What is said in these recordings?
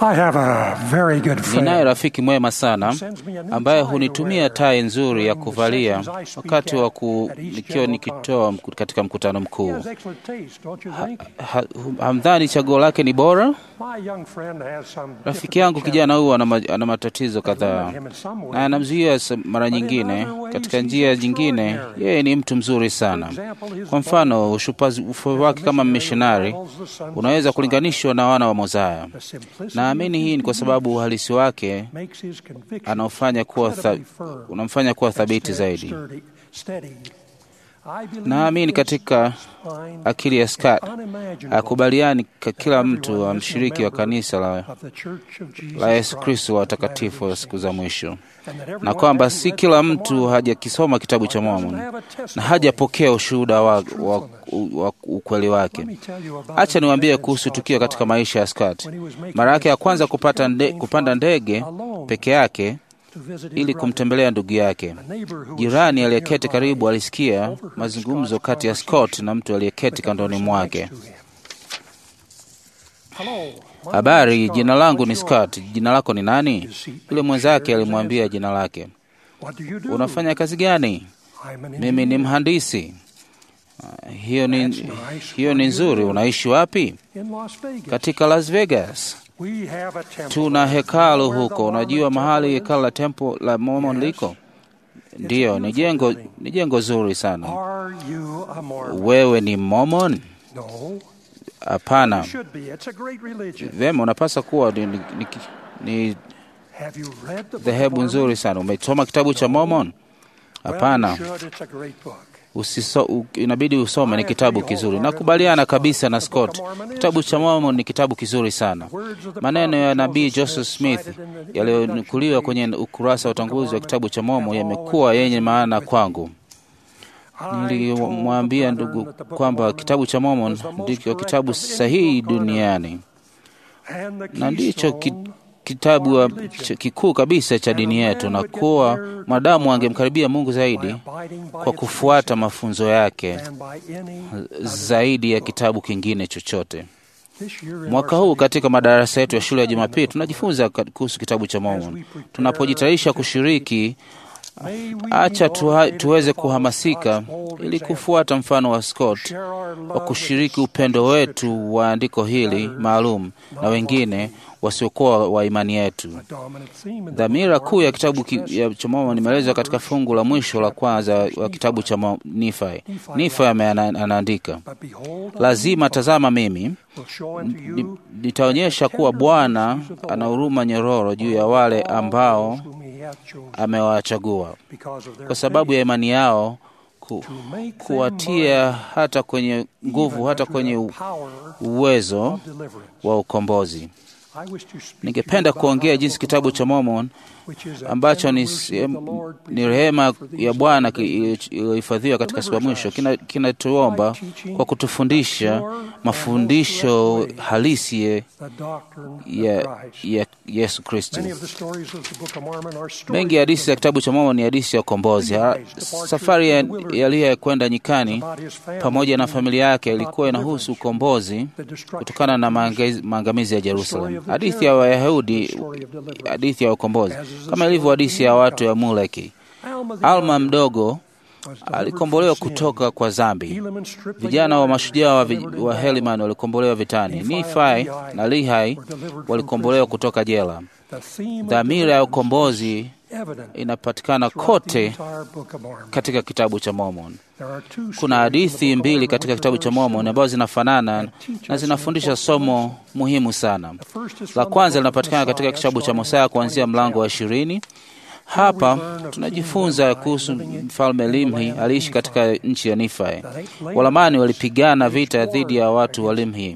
I have a very good Ninaye friend. rafiki mwema sana ambaye hunitumia tai nzuri ya kuvalia wakati wa ku, nikiwa nikitoa mku- katika mkutano He mkuu. has excellent taste, don't you think? Ha- Hamdhani chaguo lake ni bora? My young friend has some Rafiki yangu kijana huyu ana, ma- ana matatizo kadhaa him in some na way. anamzuia sa- mara nyingine. Katika njia nyingine, yeye ni mtu mzuri sana. Kwa mfano, ushupazi ufu wake kama mishonari unaweza kulinganishwa na wana wa Mozaya. The simplicity Naamini hii ni kwa sababu uhalisi wake makes his conviction anaofanya kuwa tha, incredibly firm unamfanya kuwa and thabiti steady- zaidi. sturdy- steady. I believe Naamini in katika spine akili ya Scott unimaginable akubaliani ka kila everyone mtu listening mshiriki wa member kanisa la, of the Church of Jesus la Yesu Christ Kristo wa of watakatifu wa Latter-day siku za Saints. mwisho, And that everyone na kwamba hasn't si read kila the mtu Mormon hajakisoma kitabu cha or doesn't Mormon have a na testimony. hajapokea ushuhuda wa, wa, wa ukweli Let wake. me tell you about Acha an niwaambie event in kuhusu Scott's tukio katika life. maisha ya Scott. When he was making Mara yake ya his kwanza first kupata nde, airplane kupanda flight ndege alone peke yake to visit his ili brother. kumtembelea ndugu yake. A neighbor who was Jirani sitting aliyeketi nearby karibu alisikia overheard mazungumzo Scott's kati ya conversation Scott na mtu aliyeketi with the kandoni person mwake. next to him. Hello, my name Habari, is Scott. jina langu ni What's yours? Scott. Jina lako ni nani? His seatmate Yule mwenzake shared his alimwambia answer. jina lake. What do you do? Unafanya kazi gani? I'm an Mimi ni engineer mhandisi. Ah, Hiyo ni, That's nice. hiyo ni Where do you nzuri. live? Unaishi wapi? in Las Vegas. Katika Las Vegas. We have a temple Tuna there. hekalu Where the huko. Mormon Unajua mahali temple is? hekalu la tempo la Mormon Yes. liko? Ndiyo, ni jengo ni jengo zuri sana. Are you a Mormon? Wewe ni Mormon? No. Hapana. You should be. It's a great religion. Vema, unapaswa kuwa ni, ni, ni, ni Have you read the book of dhehebu Mormon? nzuri sana. Umesoma kitabu cha Mormon? Well, you Hapana. should. It's a great book. Usiso, u, inabidi usome, ni kitabu kizuri. Nakubaliana kabisa na Scott, kitabu cha Mormon ni kitabu kizuri sana. Maneno ya nabii Joseph Smith yaliyonukuliwa kwenye ukurasa wa utangulizi wa kitabu cha Mormon yamekuwa yenye maana kwangu. Nilimwambia ndugu kwamba kitabu cha Mormon ndicho kitabu sahihi duniani na ndicho ki, kitabu wa- ch- kikuu kabisa cha dini yetu, na kuwa mwanadamu angemkaribia Mungu zaidi kwa kufuata mafunzo yake zaidi ya kitabu kingine chochote. Mwaka huu katika madarasa yetu ya shule ya Jumapili tunajifunza ka- kuhusu kitabu cha Mormon. Tunapojitayarisha kushiriki, acha tuha, tuweze kuhamasika ili kufuata mfano wa Scott wa kushiriki upendo wetu wa andiko hili maalum na wengine wasiokuwa wa imani yetu. Dhamira kuu ya kitabu ki, ya cha Mormon imeelezwa katika fungu la mwisho la kwanza wa kitabu cha Mo- Nifi. Nifi ame- ana- anaandika, lazima tazama, mimi ni- nitaonyesha kuwa Bwana ana huruma nyororo juu ya wale ambao amewachagua kwa sababu ya imani yao ku, kuwatia hata kwenye nguvu hata kwenye u- uwezo wa ukombozi. Ningependa kuongea jinsi kitabu cha Mormon ambacho ni, sehemu- ni rehema ya Bwana ki- iliyohifadhiwa katika siku ya mwisho kina- kinatuomba kwa kutufundisha mafundisho halisi ya, ya, ya Yesu Kristo. Mengi ya hadithi za kitabu cha Mormon ni hadithi ya ukombozi. Ha- Safari ya ya Eliya kwenda nyikani pamoja na familia yake ilikuwa inahusu ukombozi kutokana na maangamizi- maangamizi ya Jerusalem. Hadithi ya Wayahudi, hadithi ya ukombozi, kama ilivyo hadithi ya watu ya Muleki. Alma mdogo alikombolewa kutoka kwa dhambi. Vijana wa mashujaa wa, vi- wa Heliman walikombolewa vitani. Nifai na Lihai walikombolewa kutoka jela. Dhamira ya ukombozi inapatikana kote katika kitabu cha Mormon. Kuna hadithi mbili katika kitabu cha Mormon ambazo zinafanana na zinafundisha somo muhimu sana. La kwanza linapatikana katika kitabu cha Mosaya kuanzia mlango wa ishirini. Hapa tunajifunza kuhusu mfalme Limhi aliishi katika nchi ya Nifai. Walamani walipigana vita dhidi ya watu wa Limhi.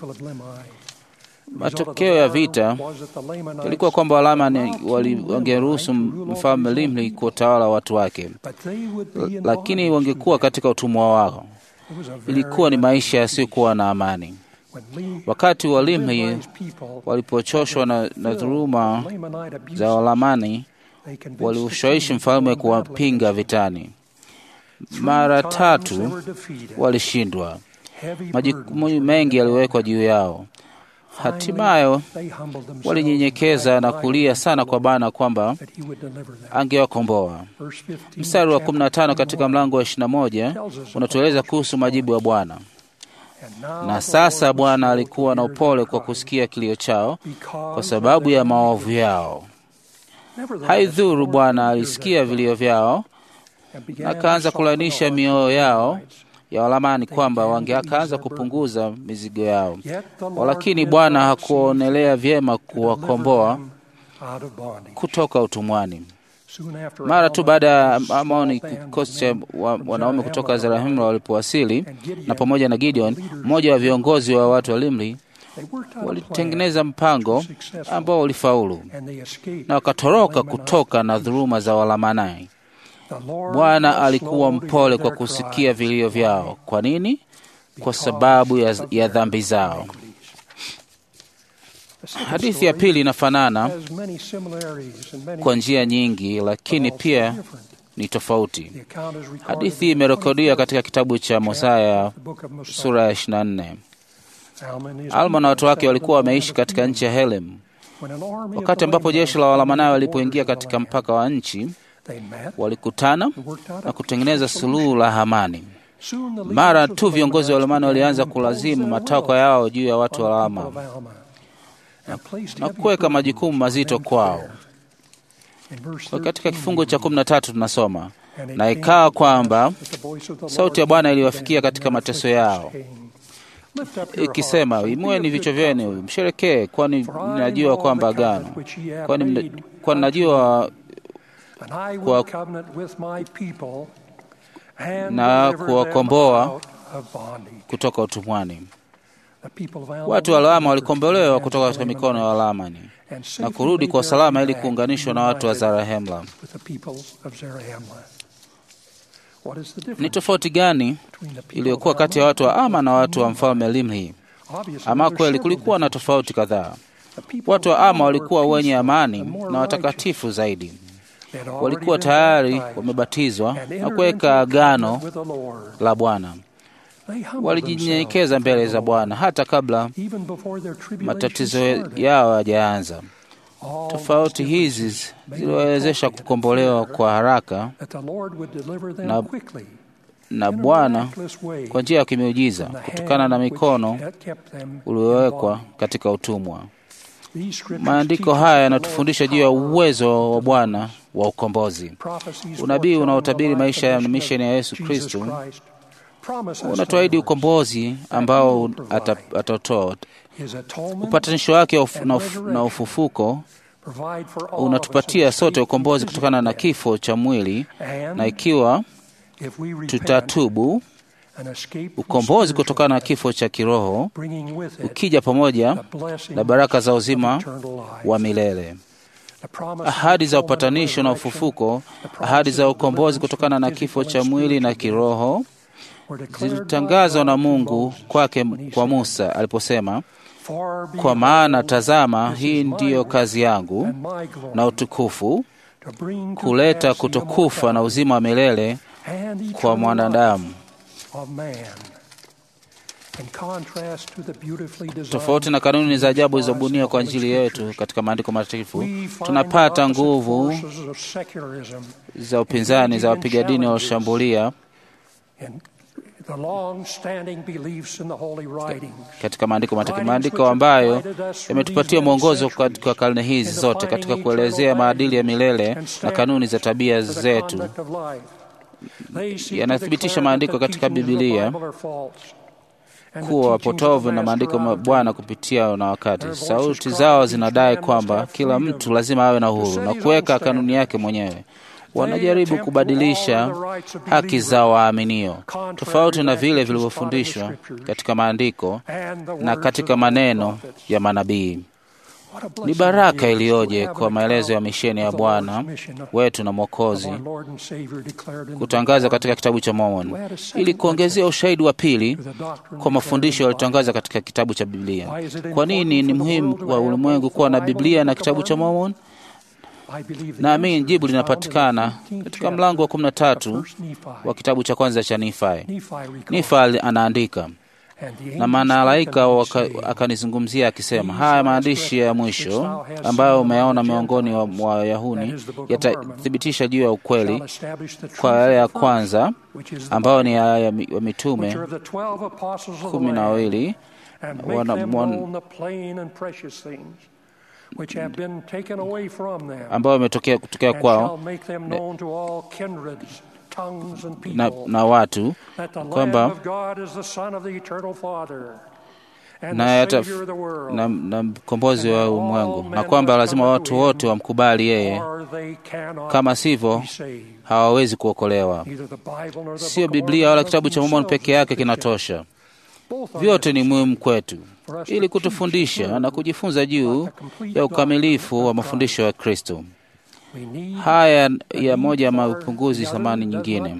Matokeo ya vita ilikuwa kwamba Walamani wali- wangeruhusu mfalme Limhi kuwatawala watu wake, L- lakini wangekuwa katika utumwa wao. Ilikuwa ni maisha yasiyokuwa na amani. Wakati wa Limhi walipochoshwa na, na dhuluma za Walamani, waliushawishi mfalme kuwapinga vitani. Mara tatu walishindwa. Majukumu mengi yaliwekwa juu yao. Hatimaye walinyenyekeza na kulia sana kwa Bwana kwamba angewakomboa. Mstari wa 15 katika mlango wa 21 unatueleza kuhusu majibu ya Bwana. Na sasa Bwana alikuwa na upole kwa kusikia kilio chao kwa sababu ya maovu yao. Haidhuru, Bwana alisikia vilio vyao na akaanza kulainisha mioyo yao ya walamani kwamba wangeakaanza kupunguza mizigo yao, walakini Bwana hakuonelea vyema kuwakomboa kutoka utumwani. Mara tu baada ya Amoni, kikosi cha wa, wanaume kutoka Zarahemla walipowasili na pamoja na Gideon, mmoja wa viongozi wa watu wa Limli, walitengeneza mpango ambao ulifaulu na wakatoroka kutoka na dhuluma za Walamanai. Bwana alikuwa mpole kwa kusikia vilio vyao. Kwa nini? Kwa sababu ya, ya dhambi zao. Hadithi ya pili inafanana kwa njia nyingi, lakini pia ni tofauti. Hadithi imerekodiwa katika kitabu cha Mosaya sura ya 24. Alma na watu wake walikuwa wameishi katika nchi ya Helem. Wakati ambapo jeshi la Walamanai walipoingia katika mpaka wa nchi, walikutana na kutengeneza suluhu la amani. Mara tu viongozi wa Walamani walianza kulazimu matakwa yao juu ya watu wa Alma na kuweka majukumu mazito kwao. Kwa katika kifungu cha kumi na tatu tunasoma na ikawa kwamba sauti ya Bwana iliwafikia katika mateso yao ikisema, imueni vichwa vyenu msherekee, kwani ninajua kwamba agano, kwani kwani najua kwa na kuwakomboa kutoka utumwani. Watu wa Laama walikombolewa kutoka katika mikono ya Walamani na kurudi kwa salama ili kuunganishwa na watu wa Zarahemla. Ni tofauti gani iliyokuwa kati ya watu wa Ama na watu wa mfalme Limhi? Ama kweli kulikuwa na tofauti kadhaa. Watu wa Ama walikuwa wenye amani na watakatifu zaidi. Walikuwa tayari wamebatizwa na kuweka agano la Bwana. Walijinyenyekeza mbele za Bwana hata kabla matatizo yao hayajaanza. Tofauti hizi ziliwawezesha kukombolewa kwa haraka na, na Bwana kwa njia ya kimiujiza kutokana na mikono uliowekwa katika utumwa. Maandiko haya yanatufundisha juu ya uwezo wa Bwana wa ukombozi. Unabii unaotabiri maisha ya misheni ya Yesu Kristo unatuahidi ukombozi ambao atatoa. Upatanisho wake na ufufuko unatupatia sote ukombozi kutokana na kifo cha mwili, na ikiwa tutatubu, ukombozi kutokana na kifo cha kiroho ukija pamoja na baraka za uzima wa milele. Ahadi za upatanisho na ufufuko, ahadi za ukombozi kutokana na kifo cha mwili na kiroho zilitangazwa na Mungu kwake kwa Musa aliposema, kwa maana tazama, hii ndiyo kazi yangu na utukufu, kuleta kutokufa na uzima wa milele kwa mwanadamu. Tofauti na kanuni za ajabu zilizobuniwa kwa ajili yetu katika maandiko matakatifu, tunapata nguvu za upinzani za wapiga dini walioshambulia katika maandiko matakatifu, maandiko ambayo yametupatia mwongozo kwa karne hizi zote katika kuelezea maadili ya milele na kanuni za tabia zetu. Yanathibitisha maandiko katika Biblia kuwa wapotovu na maandiko ya Bwana kupitia na wakati. Sauti zao zinadai kwamba kila mtu lazima awe na uhuru na kuweka kanuni yake mwenyewe. Wanajaribu kubadilisha haki za waaminio tofauti na vile vilivyofundishwa katika maandiko na katika maneno ya manabii. Ni baraka iliyoje kwa maelezo ya misheni ya Bwana wetu na Mwokozi kutangaza katika kitabu cha Mormon ili kuongezea ushahidi wa pili kwa mafundisho yaliyotangaza katika kitabu cha Biblia. Kwa nini ni muhimu kwa ulimwengu kuwa na Biblia na kitabu cha Mormon? Naamini jibu linapatikana katika mlango wa kumi na tatu wa kitabu cha kwanza cha Nifi. Nifi anaandika, na malaika akanizungumzia akisema, haya maandishi ya mwisho ambayo umeona miongoni mwa Wayahudi yatathibitisha juu ya ukweli kwa yale ya kwanza ambayo ni ya mitume kumi na wawili ambayo imetokea kutokea kwao na, na watu kwamba na, na, na mkombozi wa ulimwengu na kwamba lazima watu wote wamkubali yeye, kama sivyo hawawezi kuokolewa. Sio Biblia wala kitabu cha Mormoni peke yake kinatosha. Vyote ni muhimu kwetu ili kutufundisha na kujifunza juu ya ukamilifu wa mafundisho ya Kristo. Haya ya moja ya mapunguzi thamani nyingine.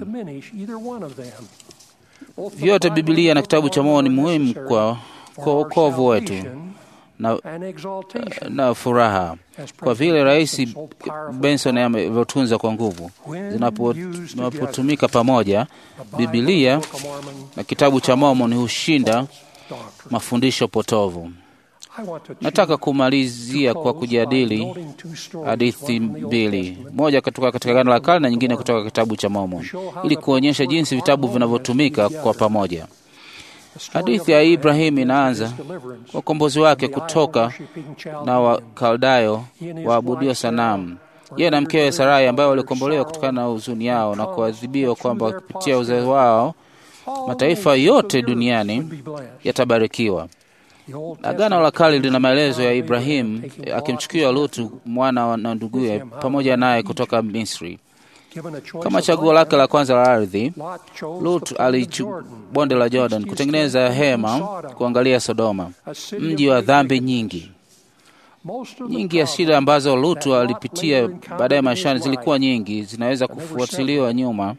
Vyote Biblia na kitabu cha Mormoni ni muhimu kwa kwa wokovu wetu na, na furaha, kwa vile Rais Benson amevyotunza kwa nguvu. Zinapotumika pamoja, Biblia na kitabu cha Mormoni hushinda mafundisho potovu. Nataka kumalizia kwa kujadili hadithi mbili, moja kutoka katika Agano la Kale na nyingine kutoka kitabu cha Mormoni, ili kuonyesha jinsi vitabu vinavyotumika kwa pamoja. Hadithi ya Ibrahimu inaanza kwa ukombozi wake kutoka na Wakaldayo waabudio sanamu, yeye na mkewe Sarai, ambayo walikombolewa kutokana na huzuni yao na kuadhibiwa kwamba kupitia uzee wao mataifa yote duniani yatabarikiwa. Agano la Kale lina maelezo ya Ibrahimu akimchukua Lutu mwana na nduguye pamoja naye kutoka Misri. Kama chaguo lake la kwanza la ardhi, Lut alichu bonde la Jordan kutengeneza hema kuangalia Sodoma, mji wa dhambi nyingi. Nyingi ya shida ambazo Lutu alipitia baadaye maishani zilikuwa nyingi, zinaweza kufuatiliwa nyuma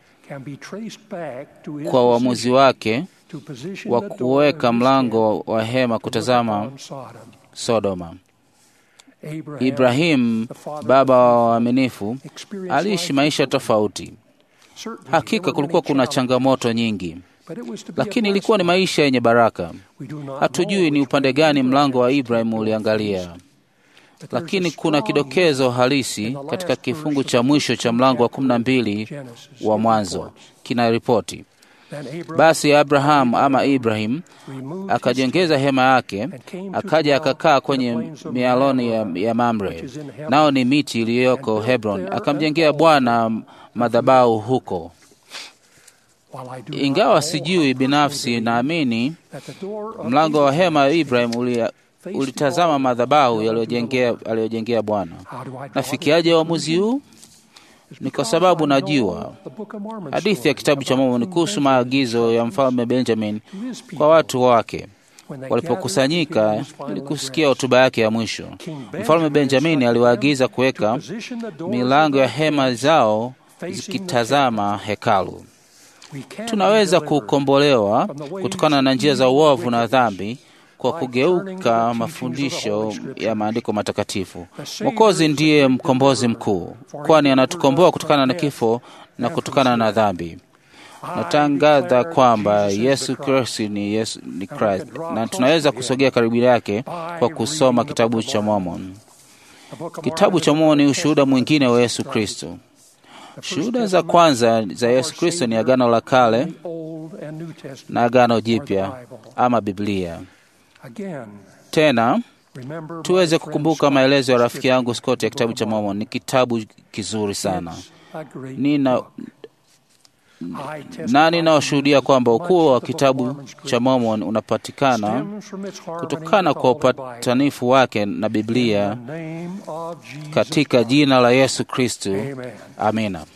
kwa uamuzi wake wa kuweka mlango wa hema kutazama Sodoma. Ibrahimu, baba wa waaminifu, aliishi maisha tofauti. Hakika kulikuwa kuna changamoto nyingi, lakini ilikuwa ni maisha yenye baraka. Hatujui ni upande gani mlango wa Ibrahimu uliangalia, lakini kuna kidokezo halisi katika kifungu cha mwisho cha mlango wa kumi na mbili wa Mwanzo kina ripoti basi Abrahamu ama Ibrahim akajengeza hema yake, akaja akakaa kwenye mialoni ya, ya Mamre, nao ni miti iliyoko Hebron, akamjengea Bwana madhabahu huko. Ingawa sijui binafsi, naamini mlango wa hema ya Ibrahim uli, ulitazama madhabahu aliyojengea Bwana. Nafikiaje uamuzi huu? Ni kwa sababu najua hadithi ya kitabu cha Mormoni kuhusu maagizo ya mfalme Benjamin kwa watu wake walipokusanyika ili kusikia hotuba yake ya mwisho. Mfalme Benjamini aliwaagiza kuweka milango ya hema zao zikitazama hekalu. Tunaweza kukombolewa kutokana na njia za uovu na dhambi kwa kugeuka mafundisho ya maandiko matakatifu. Mwokozi ndiye mkombozi mkuu, kwani anatukomboa kutokana na kifo na kutokana na dhambi. Natangaza kwamba Yesu Kristo ni Yesu ni Christ, na tunaweza kusogea karibu yake kwa kusoma kitabu cha Mormoni. Kitabu cha Mormoni ni ushuhuda mwingine wa Yesu Kristo. Shuhuda za kwanza za Yesu Kristo ni Agano la Kale na Agano Jipya ama Biblia. Tena tuweze kukumbuka maelezo ya rafiki yangu Scott ya kitabu cha Mormon. Ni kitabu kizuri sana. Nina na ninaoshuhudia kwamba ukuu wa kitabu cha Mormon unapatikana kutokana kwa upatanifu wake na Biblia katika jina la Yesu Kristo. Amina.